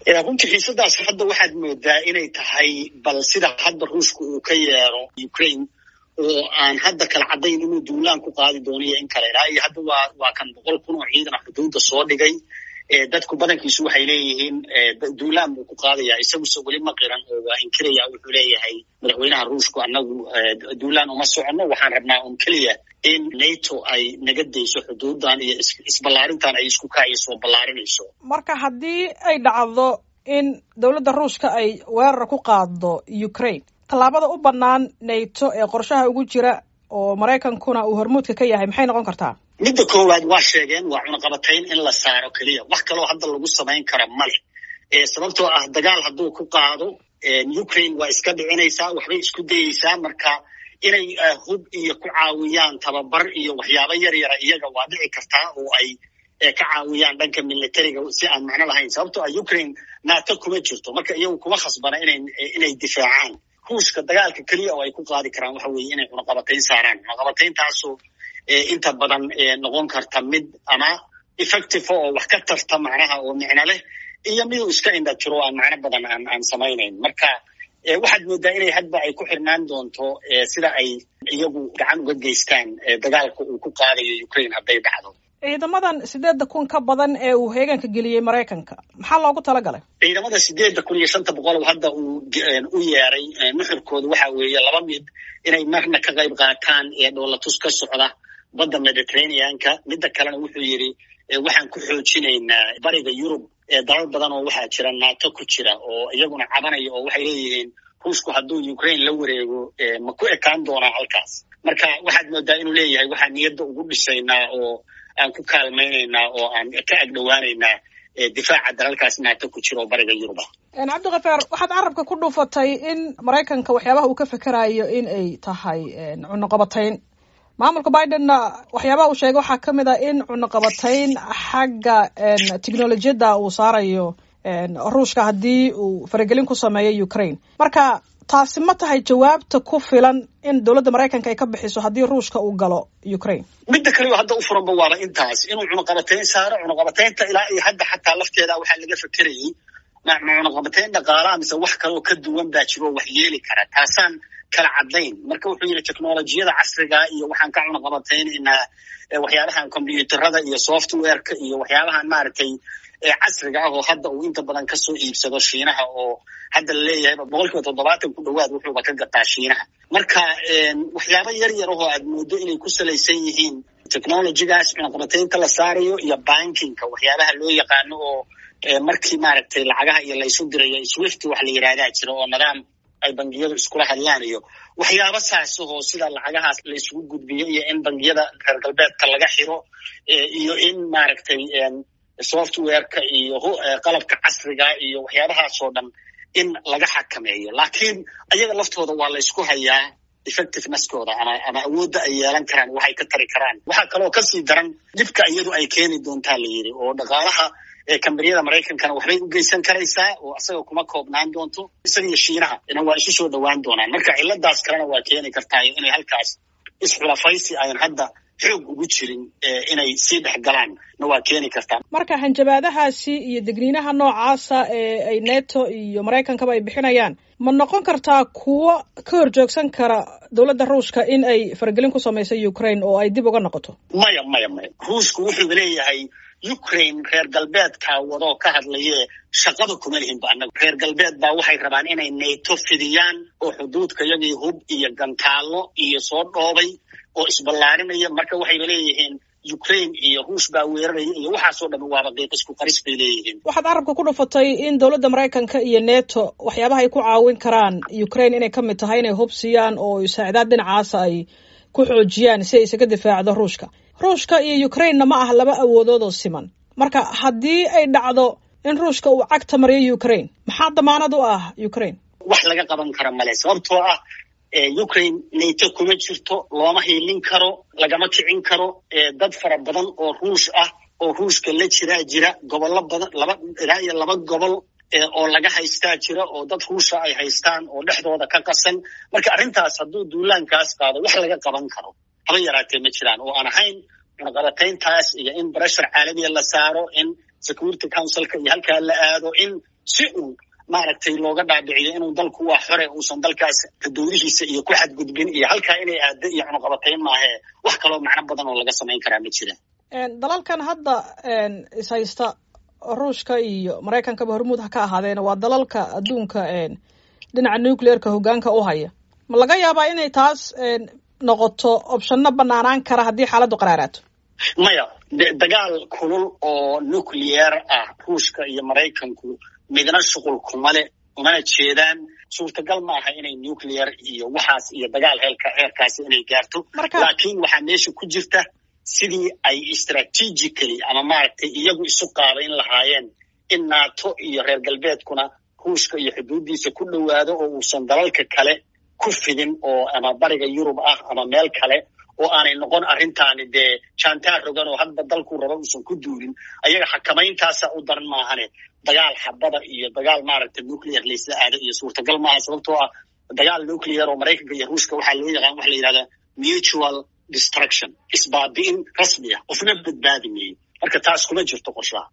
runtii xiisadaas hadda waxaad moodaa inay tahay bal sida hadda ruushka uu ka yeero ukraine oo aan hadda kala caddayn inuu duulaan ku qaadi doono iyo in kale ilaa iyo hadda waa waa kan boqol kun oo ciidan xuduudda soo dhigay dadku badankiisu waxay leeyihiin duulaan buu ku qaadayaa isaguse weli ma qiran oo waa inkiraya wuxuu leeyahay madaxweynaha ruushku annagu duulaan uma soconno waxaan rabnaa un keliya in nato ay naga dayso xuduudan iyo isballaarintan ay isku kaayso ballaarinayso marka haddii ay dhacdo in dowladda ruushka ay weerar ku qaado ukraine tallaabada u bannaan nato ee qorshaha ugu jira oo maraykankuna uu hormuudka ka yahay maxay noqon kartaa midda koowaad waa sheegeen waa cunaqabatayn in la saaro keliya wax kaloo hadda lagu samayn kara male sababtoo ah dagaal hadduu ku qaado ukraine waa iska dhicinaysaa waxbay isku dayeysaa marka inay hub iyo ku caawiyaan tababar iyo waxyaabo yar yara iyaga waa dhici kartaa oo ay ka caawiyaan dhanka militariga si aan macno lahayn sababtoo ah ukraine nato kuma jirto marka iyagu kuma khasbana ina inay difaacaan ruushka dagaalka keliya oo ay ku qaadi karaan waxa weeye inay cunaqabatayn saaraan cunaqabatayntaasoo inta badan noqon karta mid ama effective oo wax ka tarta macnaha oo micno leh iyo miduu iska indha jiro aan macno badan aan aan samaynayn marka waxaad moodaa inay hadba ay ku xirnaan doonto sida ay iyagu gacan uga geystaan dagaalka uu ku qaadayo ukraine hadday dhacdo ciidamadan sideedda kun ka badan ee uu heeganka geliyey maraykanka maxaa loogu talagalay ciidamada sideedda kun iyo shanta boqol hadda uu u yeeray nuxurkooda waxa weeye laba mid inay marna ka qayb qaataan ee dhoolatus ka socda badda mediterraneanka midda kalena wuxuu yidhi waxaan ku xoojinaynaa bariga yurub dalal badan oo waxaa jira nato ku jira oo iyaguna cabanaya oo waxay leeyihiin ruushku hadduu ukraine la wareego ma ku ekaan doonaa halkaas marka waxaad moodaa inuu leeyahay waxaan niyadda ugu dhisaynaa oo aan ku kaalmaynaynaa oo aan ka agdhowaanaynaa difaaca dalalkaas nato ku jira oo bariga yurub ah cabdikafaar waxaad carabka ku dhuufatay in maraykanka waxyaabaha uu ka fekerayo in ay tahay cunuqabatayn maamulka bidenna waxyaabaha uu sheegay waxaa ka mid ah in cunuqabatayn xagga technolojiyadda uu saarayo ruushka haddii uu faragelin ku sameeyo ukraine marka taasi ma tahay jawaabta ku filan in dowladda maraykanka ay ka bixiso haddii ruushka uu galo ukraine midda kaliyo hadda u furanba waaba intaas inuu cunuqabatayn saaro cunuqabataynta ilaa iyo hadda xataa lafteeda waxaa laga fekerayay ma cunuqabatayn dhaqaalaha mise wax kaloo ka duwan baa jiro wax yeeli kara taasaan kala caddayn marka wuxuu yidhi technolojiyada casriga iyo waxaan ka cunaqabataynaynaa waxyaabahan combyuuterada iyo softwareka iyo waxyaabahan maaragtay casriga ah oo hadda uu inta badan kasoo iibsado shiinaha oo hadda la leeyahayba boqol kiiba toddobaatan ku dhowaad wuxuuba ka gataa shiinaha marka waxyaaba yar yar ahoo aad moodo inay ku salaysan yihiin technologygaas cunaqabataynta la saarayo iyo bankingka waxyaabaha loo yaqaano oo markii maaragtay lacagaha iyo laysu dirayo swift wax la yidhahdaa jira oo nidaam ay bangiyadu iskula hadlaan iyo waxyaaba saasahoo sida lacagahaas la isugu gudbiyo iyo in bangiyada reer galbeedka laga xiro iyo in maaragtay softwareka iyo qalabka casriga iyo waxyaabahaasoo dhan in laga xakameeyo laakiin ayaga laftooda waa la ysku hayaa effectiveneskooda ama ama awoodda ay yeelan karaan waxay ka tari karaan waxaa kaloo kasii daran dhibka iyadu ay keeni doontaa la yidhi oo dhaqaalaha kambaniyada maraykankana waxbay u geysan karaysaa oo asaga kuma koobnaan doonto isaga iyo shiinaha ina waa isu soo dhowaan doonaan marka ciladaas kalena waa keeni kartaa inay halkaas isxulafaysi ayan hadda xoog ugu jirin inay sii dhex galaan na waa keeni kartaa marka hanjabaadahaasi iyo degniinaha noocaasa ee ay neto iyo maraykankaba ay bixinayaan ma noqon kartaa kuwo ka horjoogsan kara dowladda ruushka in ay faragelin ku samayso ukraine oo ay dib uga noqoto maya maya maya ruushku wuxuu leeyahay ukraine reer galbeedkaa wadoo ka hadlaye shaqada kuma lihinba annaga reer galbeed baa waxay rabaan inay nato fidiyaan oo xuduudka yagii hub iyo gantaallo iyo soo dhoobay oo isballaarinaya marka waxayba leeyihiin ukraine iyo ruush baa weeraraya iyo waxaasoo dhan waaba qiiq isku qaris bay leeyihiin waxaad carabka ku dhufatay in dowladda maraykanka iyo neto waxyaabaha ay ku caawin karaan ukraine inay ka mid tahay inay hub siiyaan oo saacdaad dhinacaasa ay ku xoojiyaan si ay isaga difaacdo ruushka ruushka iyo ukrainena ma ah laba awoodood oo siman marka haddii ay dhacdo in ruushka uu cagta mariyo ukraine maxaa damaanad u ah ukraine wax laga qaban kara male sababtoo ah ukraine nato kuma jirto looma hiilin karo lagama kicin karo dad fara badan oo ruush ah oo ruushka la jiraa jira gobollo badan laba ilaa iyo laba gobol oo laga haystaa jira oo dad ruusha ay haystaan oo dhexdooda ka qasan marka arrintaas hadduu duulaankaas qaado wax laga qaban karo haba yaraatee ma jiraan oo aan ahayn cunaqabatayntaas iyo in breshar caalamiya la saaro in security councilka iyo halkaa la aado in si uu maaragtay looga dhaadhiciyo inuu dalku waa xore uusan dalkaas dowlihiisa iyo ku xadgudbin iyo halkaa inay aado iyo cunuqabatayn maahee wax kaloo macno badan oo laga samayn karaa ma jira dalalkan hadda ishaysta ruushka iyo maraykankaba hormuud ha ka ahaadeena waa dalalka adduunka dhinaca nucleerka hoggaanka u haya ma laga yaabaa inay taas noqoto opshano banaanaan kara haddii xaaladdu qaraaraato maya dagaal kulul oo nucleer ah ruushka iyo maraykanku midna shuqul kuma le umana jeedaan suurtagal ma aha inay nuclear iyo waxaas iyo dagaal heelka heerkaasi inay gaarto laakiin waxaa meesha ku jirta sidii ay strategically ama maaragtay iyagu isu qaabayn lahaayeen in nato iyo reer galbeedkuna ruushka iyo xuduuddiisa ku dhowaado oo uusan dalalka kale ku fidin oo ama bariga yurub ah ama meel kale oo aanay noqon arrintaani dee jaantaar rogan oo hadba dalkuu raba uusan ku duulin ayaga xakamayntaasa u daran maahane dagaal xabada iyo dagaal maaragta nuclear laysla aado iyo suurtagal maaha sababtoo ah dagaal nuclear oo maraykanka iyo ruushka waxaa loo yaqaan waxa la yidhahdaa mutual destruction isbaabi'in rasmi ah qofna badbaadi meeyo marka taas kuma jirto qorshaha